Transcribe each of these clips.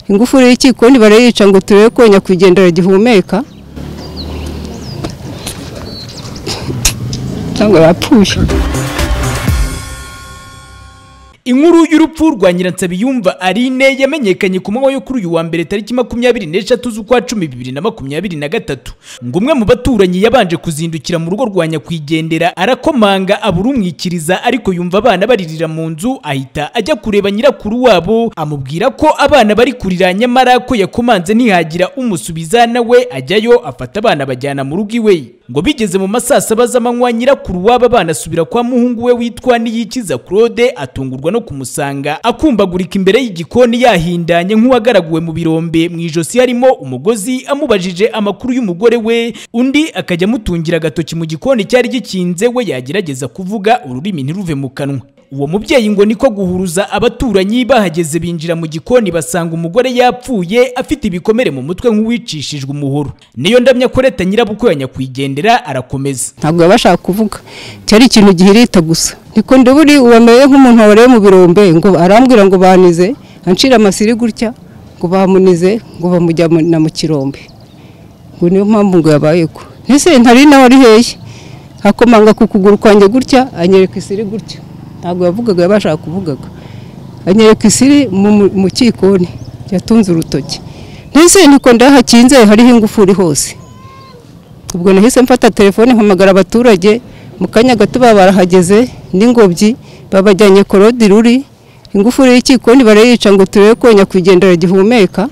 ingufuri y'ikikoni barayica ngo turebe ko nyakwigendera gihumeka cyangwa yapfuye inkuru y'urupfu rwa nyiransabiyumva arine yamenyekanye ku manywa yo kuri uyu wa mbere tariki makumyabiri n'eshatu z'ukwa cumi bibiri na makumyabiri na gatatu ngo umwe mu baturanyi yabanje kuzindukira mu rugo rwa nyakwigendera arakomanga aburumwikiriza ariko yumva abana baririra mu nzu ahita ajya kureba nyirakuru wabo amubwira ko abana bari kurira nyamara ko yakomanze ntihagira umusubiza nawe ajyayo afata abana bajyana mu rugo iwe ngo bigeze mu masaa saba z'amanywa nyirakuru w'aba bana asubira kwa muhungu we witwa Niyikiza Claude atungurwa no kumusanga akumbagurika imbere y'igikoni yahindanye nk'uwagaraguwe mu birombe mu ijosi harimo umugozi amubajije amakuru y'umugore we undi akajya amutungira agatoki mu gikoni cyari gikinze we yagerageza kuvuga ururimi ntiruve mu kanwa uwo mubyeyi ngo niko guhuruza abaturanyi bahageze binjira mu gikoni basanga umugore yapfuye afite ibikomere mu mutwe nk'uwicishijwe umuhoro niyo ndamya koreta nyirabukwe ya nyakwigendera arakomeza ntabwo baba bashaka kuvuga cyari ikintu gihirita gusa niko ndaburi uwameye nk'umuntu wareba mu birombe ngo arambwira ngo banize ancira amasiri gutya ngo bamunize ngo bamujyana mu kirombe ngo niyo mpamvu ngo yabaye ko ese ntari nawe ari hehe akomanga ku kuguru kwanjye gutya anyereka isiri gutya ntabwo yavugaga yabashaka kuvugaga anyereka isiri mu kikoni yatunze urutoki ntese niko ndahakinze hariho ingufuri hose ubwo nahise mfata telefone mpamagara abaturage mu kanya gato baba barahageze n'ingobyi babajyanye korodi ruri ingufuri y'ikikoni barayica ngo turebe ko nyakwigendera gihumeka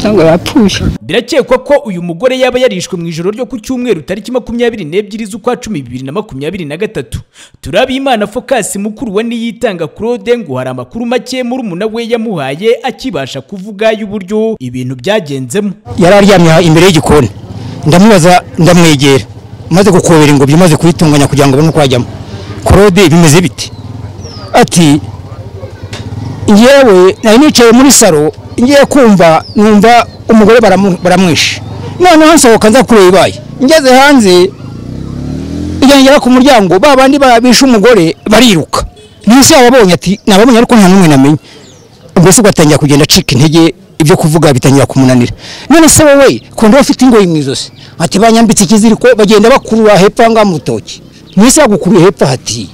cyangwa yapfuye birakekwa ko uyu mugore yaba yarishwe mu ijoro ryo ku cyumweru tariki makumyabiri n'ebyiri z'ukwa cumi bibiri na makumyabiri na gatatu turabimana fokasi mukuru wa niyitanga claude ngo hari amakuru make murumuna we yamuhaye akibasha kuvuga y'uburyo ibintu byagenzemo yari aryamye aha imbere y'igikoni ndamubaza ndamwegera maze gukobera ingobyi maze kuyitunganya kugira ngo abone uko ajyamo claude bimeze bite ati ngewe nari nicaye muri saro ngiye kumva numva umugore baramu- baramwishe noneho nsohoka nza kureba ibaye ngeze hanze igengera ku muryango ba bandi babishe umugore bariruka munsi yabo abonye ati nababonye ariko nta n'umwe namenya ubwo se ugatangira kugenda acika intege ibyo kuvuga bitangira kumunanira none se wowe kundi ufite ingoyi mu izosi ati banyambitse ikiziriko bagenda bakurura hepfo aha ngaha mu rutoki munsi yagukuruye hepfo hati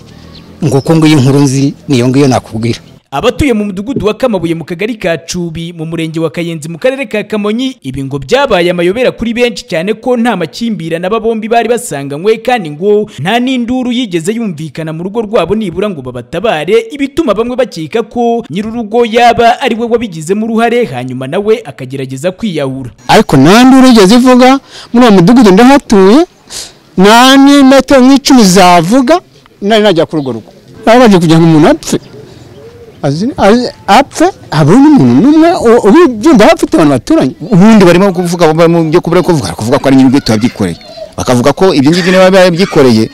ngo uko ngiyo inkuru nzi niyo ngiyo nakubwira abatuye mu mudugudu wa kamabuye mu kagari ka cubi mu murenge wa kayenzi mu karere ka kamonyi ibi ngo byabaye amayobera kuri benshi cyane ko nta makimbirane aba bombi bari basanganywe kandi ngo nta n'induru yigeze yumvikana mu rugo rwabo nibura ngo babatabare ibituma bamwe bakeka ko nyir'urugo yaba ari we wabigizemo uruhare hanyuma nawe akagerageza kwiyahura ariko nta nduru igeze ivuga muri uwo mudugudu ndahatuye nta n'imetero nk'icumi zavuga nari najya kuri urwo rugo baba baje kugira ngo umuntu apfe Azi- azi- apfe habura n'umuntu n'umwe u- ubibyumva afite abantu baturanye ubundi barimo kuvuga mu byo kubura kuvuga kuvuga ko ari nyir'ubwite wabyikoreye bakavuga ko ibyo ngibyo niba yarabyikoreye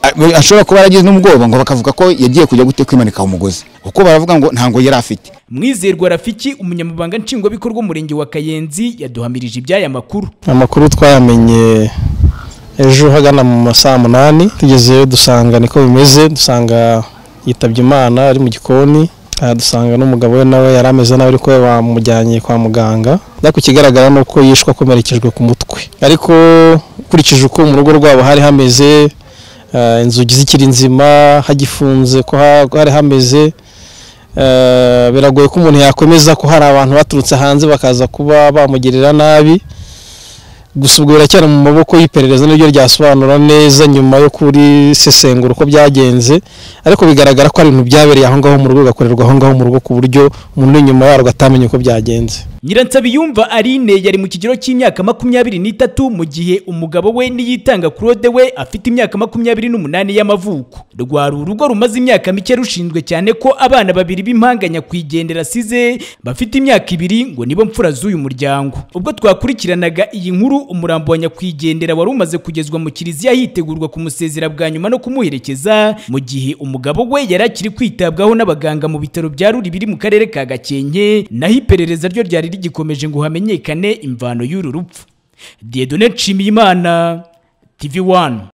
a- ashobora kuba yaragize n'ubwoba ngo bakavuga ko yagiye kujya gute kwimanika umugozi kuko baravuga ngo ntango yari afite mwizerwa rafiki umunyamabanga nshingwabikorwa w'umurenge wa kayenzi yaduhamirije iby'aya makuru amakuru twayamenye ejo hagana mu ma saa munani tugezeyo dusanga niko bimeze dusanga yitabye imana ari mu gikoni aha dusanga n'umugabo we nawe yari ameze nabi ariko we bamujyanye kwa muganga ariko ikigaragara ni uko yishwe akomerekejwe ku mutwe ariko ukurikije uko mu rugo rwabo hari hameze eh, inzugi zikiri nzima hagifunze ko ha- hari hameze eh, biragoye ko umuntu yakomeza ko hari abantu baturutse hanze bakaza kuba bamugirira nabi gusa ubwo biracyari mu maboko y'iperereza niryo ryasobanura neza nyuma yo kuri sesengura uko byagenze ariko bigaragara ko ari ibintu byabereye aho ngaho mu rugo bigakorerwa aho ngaho mu rugo ku buryo umuntu uri inyuma yarwo atamenya uko byagenze Nyiransabiyumva Aline yari mu kigero cy'imyaka makumyabiri n'itatu mu gihe umugabo we niyitanga Claude we afite imyaka makumyabiri n'umunani y'amavuko. Rwari urugo rumaze imyaka mike rushinzwe cyane ko abana babiri b'impanga nyakwigendera asize bafite imyaka ibiri ngo nibo mfura z'uyu muryango. Ubwo twakurikiranaga iyi nkuru umurambo wa nyakwigendera wari umaze kugezwa mu kiliziya hitegurwa kumusezera bwa nyuma no kumuherekeza mu gihe umugabo we yari akiri kwitabwaho n'abaganga mu bitaro bya Ruri biri mu karere ka Gakenke naho iperereza ryo ryari rigikomeje ngo hamenyekane imvano y'uru rupfu Dieudonne Nshimiyimana TV1